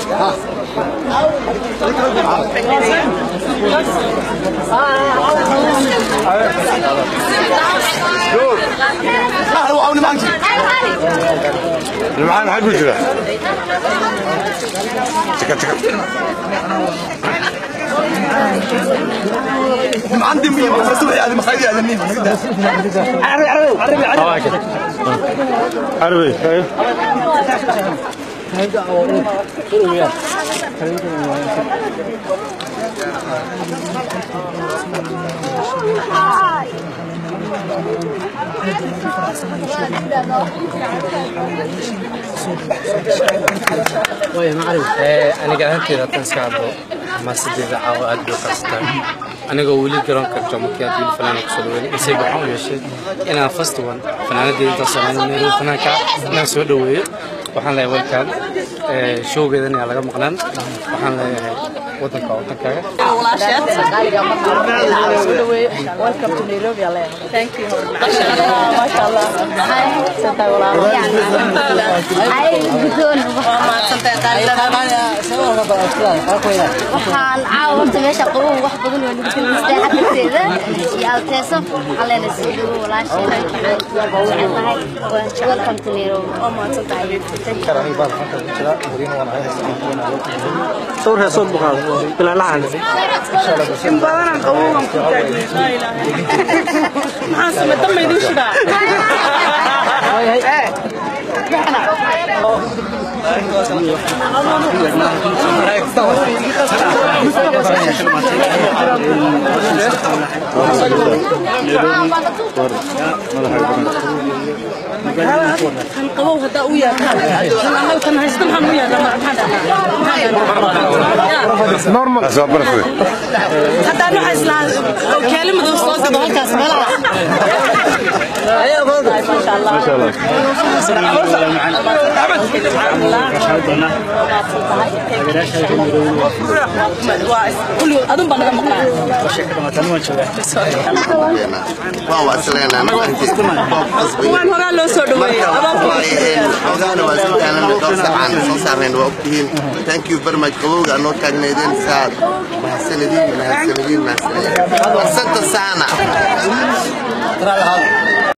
معانا حاجة جرا تكا تكا عندي مين مسؤول يعني مخيل على مين عربي عربي عربي عربي عربي ايوه aniga ahaanteyda haddaan iska hadlo xamaasadeeda caawa aad bay qarsata anigoo weli garoonka jomakiyaad weli fanaana kusoo dhaweynay isayga waxaan u yeeshay inaan first one fanaanadeeda intaan sameyn meelo fanaanka inaan soo dhaweeyo waxaan leeyahay welcome showgeedan ayaa laga maqnaan waxaan leeyahay wadanka waa wadankaaga waxaan caawa horta meesha qabow wax badan waa lagu tilmaastaa xagteeda iyo alteeso waxaan leenahay soo dhawo walaashay waxaan jecelahay welcome to Nairobi oo maadsan tahay sawir heesood buu qaaday bilaan la hadlay in badanaan qabowgan ku taagnay laa ilaaha maxaan samay damma idin shidaa kan qabow haddaa u yaadaan annaga kan haysta maxaan u yaadaan maxaan اسباب برفوي haddaan waxaa islaa keelimadan soo gado halkaas meelaha ما شاء الله kulligood adun baa naga maqnaa waa wasleena waan horaa loo soo dhaweeyey xogaana waa soo kaalan dhowr saacaan soo saarnayn waa ogtihiin thank you very much qabowga anoo taagnaydeen saad mahadsanadiin mahadsanadiin mahadsanadiin asanta saana